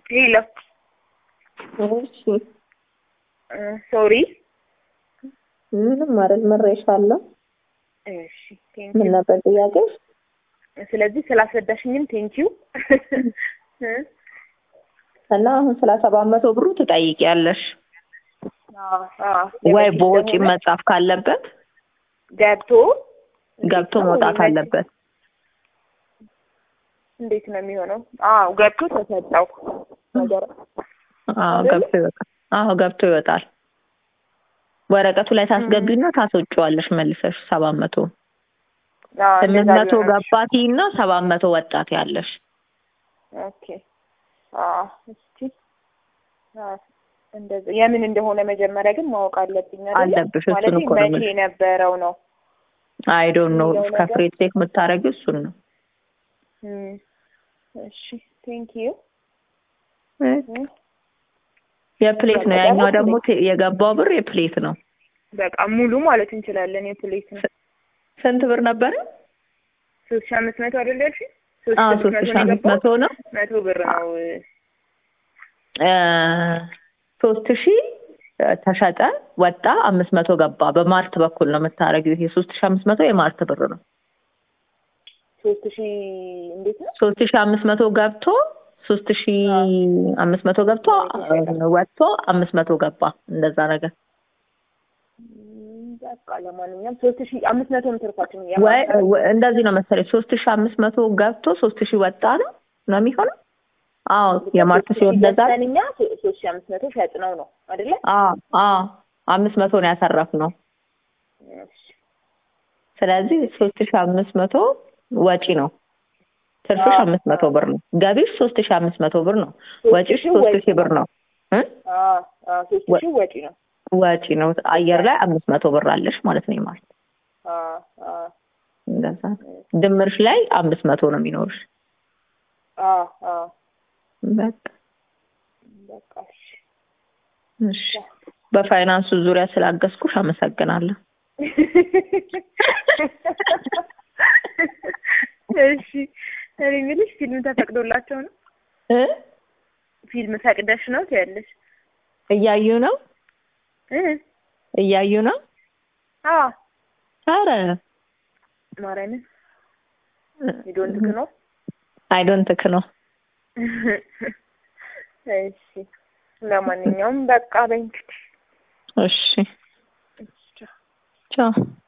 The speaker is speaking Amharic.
ሄሎ እሺ ሶሪ ምንም አይደል፣ መሬሻለሁ። እሺ ቴንክ ምን ነበር ጥያቄሽ? ስለዚህ ስላስረዳሽኝም ቴንኪው እና አሁን ስለ ሰባት መቶ ብሩ ትጠይቂያለሽ ወይ በወጪ መጻፍ ካለበት ገብቶ ገብቶ መውጣት አለበት። እንዴት ነው የሚሆነው? አዎ ገብቶ ተሰጠው ነገር አዎ ገብቶ ይወጣል። አዎ ገብቶ ይወጣል። ወረቀቱ ላይ ታስገቢና ታስወጪዋለሽ መልሰሽ ሰባት መቶ ስምንት መቶ ገባቲ እና ሰባት መቶ ወጣት ያለሽ ኦኬ አዎ እስቲ እንደዚህ የምን እንደሆነ መጀመሪያ ግን ማወቅ አለብኝ አይደል? አለብሽ። እሱን ማለት እኮ ነው መቼ የነበረው ነው? አይ ዶንት ኖ የሚለው ነገር- ከፍሬ ቼክ የምታደርጊው እሱን ነው። እም፣ እሺ ቴንክ ዩ የፕሌት ነው በቃ ያኛው ደግሞ ደግሞ ቴ- የገባው ብር የፕሌት ነው። በቃ ሙሉ ማለት እንችላለን። የፕሌት ነው ስንት ብር ነበረ? ሶስት ሺህ አምስት መቶ አይደል ያልሽኝ? አዎ ሶስት ሶስት ሺህ ሺህ አምስት አምስት መቶ መቶ ነው። መቶ ብር ነው። እ ሶስት ሺህ ተሸጠ ወጣ፣ አምስት መቶ ገባ። በማርት በኩል ነው የምታደርጊው። ይሄ ሶስት ሺህ አምስት መቶ የማርት ብር ነው። ሶስት ሺህ እንዴት ነው? ሶስት ሺህ አምስት መቶ ገብቶ ሶስት ሺህ አምስት መቶ ገብቶ ወጥቶ አምስት መቶ ገባ። እንደዛ ነገር እም፣ በቃ ለማንኛውም ሶስት ሺህ አምስት መቶ ምትርፋችን ወይ ወይ- እንደዚህ ነው መሰለኝ። ሶስት ሺህ አምስት መቶ ገብቶ ሶስት ሺህ ወጣ ነው ነው የሚሆነው። አዎ የማርት ሲሆን እንደዛ ነው። እኛ ሶስት ሺህ አምስት መቶ ሸጥ ነው ነው አይደለ? አዎ አዎ አምስት መቶ ነው ያተረፍነው። እሺ ስለዚህ ሶስት ሺህ አምስት መቶ ወጪ ነው። ትርፍሽ አዎ። አምስት መቶ ብር ነው። ገቢሽ ሶስት ሺህ አምስት መቶ ብር ነው። ሶስት ወጪሽ ሺህ ሶስት ወጪ ሺህ ብር ነው እ አዎ አዎ ሶስት ወ- ሺህ ወጪ ነው። ወጪ ነው። አየር ላይ አምስት መቶ ብር አለሽ ማለት ነው ማለት አዎ አዎ እንደዛ ነው። ድምርሽ ላይ አምስት መቶ ነው የሚኖርሽ። አዎ አዎ በቃ በቃ እሺ እሺ። በፋይናንሱ ዙሪያ ስላገዝኩሽ አመሰግናለሁ። እሺ እኔ የምልሽ ፊልም ተፈቅዶላቸው ነው? እ ፊልም ፈቅደሽ ነው ትያለሽ? እያዩ ነው እ እያዩ ነው። አዎ ኧረ ማርያምን ዶንት ነው። አይ ዶንት ክ ነው። እሺ ለማንኛውም በቃ በይ እንግዲህ እሺ እሺ ቻው። ቻው